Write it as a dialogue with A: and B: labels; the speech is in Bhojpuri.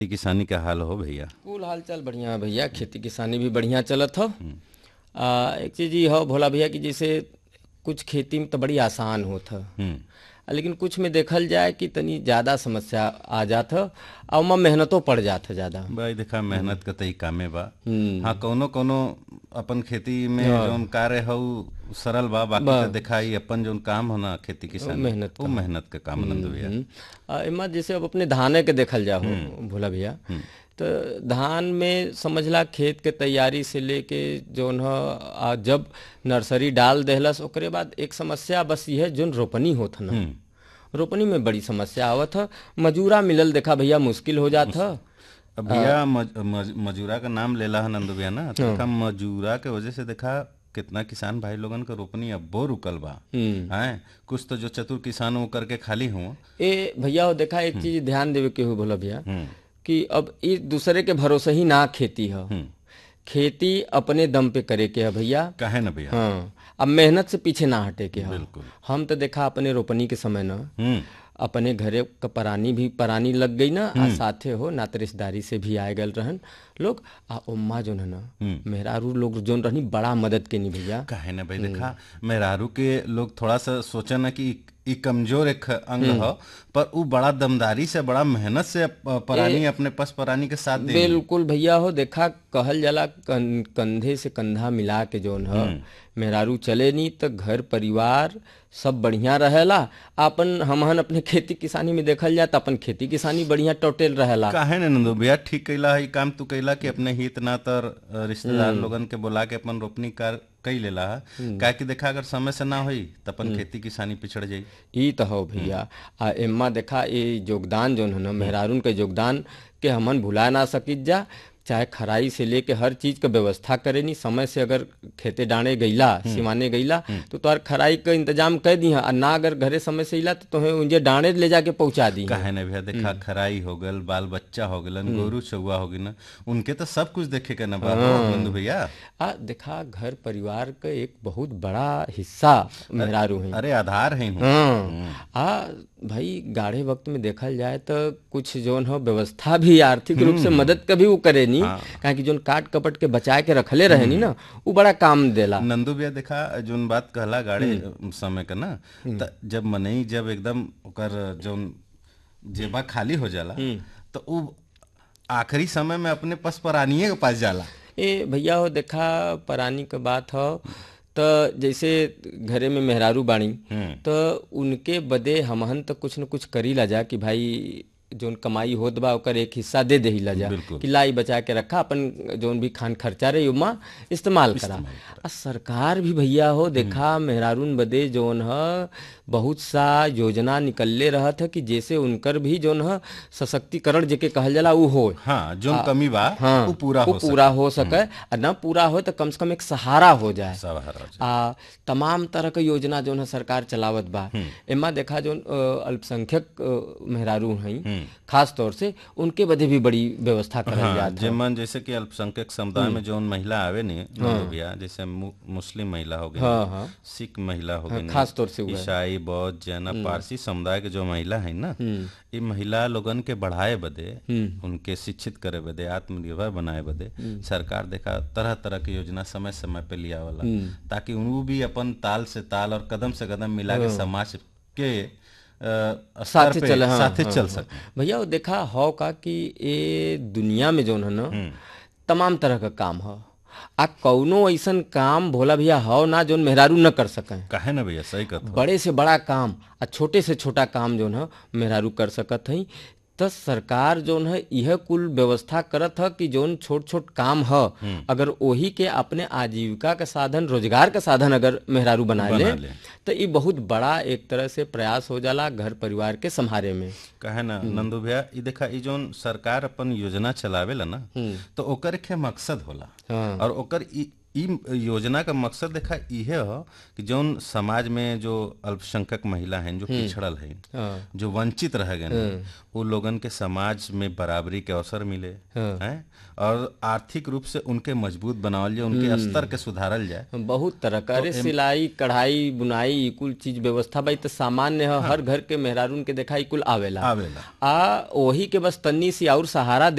A: खेती किसानी का हाल हो भैया
B: कुल हाल चाल बढ़िया है भैया खेती किसानी भी बढ़िया चलत हो आ, एक चीज ये हो भोला भैया कि जैसे कुछ खेती में तो बड़ी आसान होत ह
A: हम्म
B: आ, लेकिन कुछ में देखल जाए कि तनी ज्यादा समस्या आ जात ह और ओमा मेहनतो पड़ जात है ज्यादा
A: भाई देखा मेहनत का तई कामे बा
B: हम्म।
A: हाँ कौनो कौनो अपन खेती में जौन कार्य हो सरल बा बाकी तो देखा ई अपन जौन काम हो ना खेती किसानी
B: मेहनत
A: वो मेहनत का काम नंद भैया
B: हम्म। आ, एमा जैसे अब अपने धाने के देखल जाओ भोला भैया तो धान में समझला खेत के तैयारी से लेके जौन ह आ, जब नर्सरी डाल देहलस ओकरे बाद एक समस्या बस यह जोन रोपनी होत ह ना रोपनी में बड़ी समस्या आवत ह मजूरा मिलल देखा भैया मुश्किल हो जात ह
A: अब भैया मज, मज, मजूरा का नाम लेला है नंदू भैया ना तो देखा मजूरा के वजह से देखा कितना किसान भाई लोगन का रोपनी अब्बो रुकल बा हैं कुछ तो जो चतुर किसान वो करके खाली हुआ
B: ए भैया हो देखा एक चीज ध्यान देवे के हो भोला भैया
A: हम्म
B: कि अब एक दूसरे के भरोसे ही ना खेती है खेती अपने दम पे करे के है भैया
A: काहे ना भैया
B: हाँ अब मेहनत से पीछे ना हटे के है
A: बिल्कुल।
B: हम तो देखा अपने रोपनी के समय ना
A: हम्म
B: अपने घरे का परानी भी परानी लग गई ना आ साथे हो नाते रिश्तेदारी से भी आए गल रहन लोग आ उम्मा जोन है ना मेहरारू लोग जोन रहनी बड़ा मदद के नहीं भैया
A: काहे ना भाई देखा मेहरारू के लोग थोड़ा सा सोचे ना कि ई कमजोर एक अंग हो पर वो बड़ा दमदारी से बड़ा मेहनत से प- परानी अपने पस परानी के साथ दे
B: बिल्कुल भैया हो देखा कहल जाला कं, कंधे से कंधा मिला के जोन ह मेहरारू चले नहीं तो घर परिवार सब बढ़िया रहेला अपन हमहन अपने खेती किसानी में देखल जाए तो अपन खेती किसानी बढ़िया टोटेल रहेला
A: काहे ना नंदू भैया ठीक कैला है काम तू कैला कि अपने हित नातर अ, रिश्तेदार लोगन के बुला के अपन रोपनी कार कई लेला है काहे कि देखा अगर समय से ना होई तो अपन खेती किसानी पिछड़ जाई
B: ई तो हो भैया आ एम्मा देखा ये योगदान जोन है ना मेहरारून के योगदान के हमन भुला ना सकित जा चाहे खराई से लेके हर चीज का व्यवस्था करे नी समय से अगर खेते डाणे गईला सिमाने गईला तो तोहर खराई का इंतजाम कर दी और ना अगर घरे समय से इला तो तुम्हें उनजे डाणे ले जाके पहुंचा दी
A: काहे ना भैया देखा खराई हो गल बाल बच्चा हो गलन गोरू चौवा हो गई ना उनके तो सब कुछ देखे के ना बा नंदू भैया
B: आ देखा घर परिवार का एक बहुत बड़ा हिस्सा मेहरारू है
A: अरे आधार है हूँ
B: हाँ आ भाई गाढ़े वक्त में देखल जाए तो कुछ जोन हो व्यवस्था भी आर्थिक रूप से मदद का भी वो करे नी काहे कि जोन काट कपट के बचाए के रखले रहे नी ना वो बड़ा काम देला
A: नंदू भैया देखा जोन बात कहला गाड़े समय का ना त जब मनई जब एकदम ओकर जोन जेबा खाली हो जाला तो उ आखिरी समय में अपने पस परानिए के पास जाला
B: ए भैया हो देखा परानी का बात हो तो जैसे घरे में मेहरारू बाणी तो उनके बदे हमहन तो कुछ न कुछ करी ला जा कि भाई जोन कमाई होत बा ओकर एक हिस्सा दे देही ला जा कि लाई बचा के रखा अपन जोन भी खान खर्चा रही उमा इस्तेमाल करा आ सरकार भी भैया हो देखा मेहरारून बदे जोन ह बहुत सा योजना निकलले रहत है कि जैसे उनकर भी जोन ह सशक्तिकरण जेके कहल जाला उ हो
A: हाँ जोन कमी बा
B: हाँ
A: वो पूरा
B: वो
A: हो
B: पूरा हो सके और न पूरा हो तो कम से कम एक सहारा हो जाए
A: सब हर
B: आ तमाम तरह के योजना जो है सरकार चलावत बा एमा देखा जो अल्पसंख्यक अ, मेहरारू हैं खास तौर से उनके बदे भी बड़ी व्यवस्था करल
A: हाँ,
B: जात
A: जेमन जैसे कि अल्पसंख्यक समुदाय में जोन महिला आवे ने नंदू भैया जैसे मु, मुस्लिम महिला हो गई
B: हाँ, हाँ।
A: सिख महिला हो गई
B: खास तौर से वो है।
A: ईसाई बौद्ध जैन पारसी समुदाय के जो महिला है ना ये महिला लोगन के बढ़ाए बदे उनके शिक्षित करे बदे आत्मनिर्भर बनाए बदे सरकार देखा तरह तरह की योजना समय समय पे लिया वाला ताकि वो भी अपन ताल से ताल और कदम से कदम मिला के समाज के अ, स्तर
B: साथे
A: पे
B: चले, हाँ,
A: साथे
B: हाँ,
A: चल
B: हाँ।
A: सके
B: भैया वो देखा हो का कि ये दुनिया में जोन है ना तमाम तरह का काम हो आ कौनो ऐसन काम भोला भैया हो ना जोन मेहरारू न कर सकें
A: काहे ना भैया सही कहत
B: बड़े से बड़ा काम आ छोटे से छोटा काम जोन है मेहरारू कर सकत हई तो सरकार जोन है यह कुल व्यवस्था करत है कि जोन छोट छोट काम है अगर वही के अपने आजीविका का साधन रोजगार का साधन अगर मेहरारू बना ले
A: बना ले।
B: तो ये बहुत बड़ा एक तरह से प्रयास हो जाला घर परिवार के संभारे में
A: कहे ना नंदू भैया ई देखा ई जोन सरकार अपन योजना चलावेला ना तो ओकर के मकसद होला
B: हाँ।
A: और ओकर ई ई योजना का मकसद देखा इहे हो कि जौन समाज में जो अल्पसंख्यक महिला हैं जो पिछड़ल हैं
B: हाँ।
A: जो वंचित रह गए हैं वो लोगन के समाज में बराबरी के अवसर मिले हैं और आर्थिक रूप से उनके मजबूत बनावल जाए उनके स्तर के सुधारल जाए
B: बहुत तरह का अरे सिलाई कढ़ाई बुनाई ई कुल चीज व्यवस्था भाई तो सामान्य है हर घर के मेहरारून के देखा ई कुल आवेला
A: आवेला
B: आ वही के बस तन्नी सी और सहारा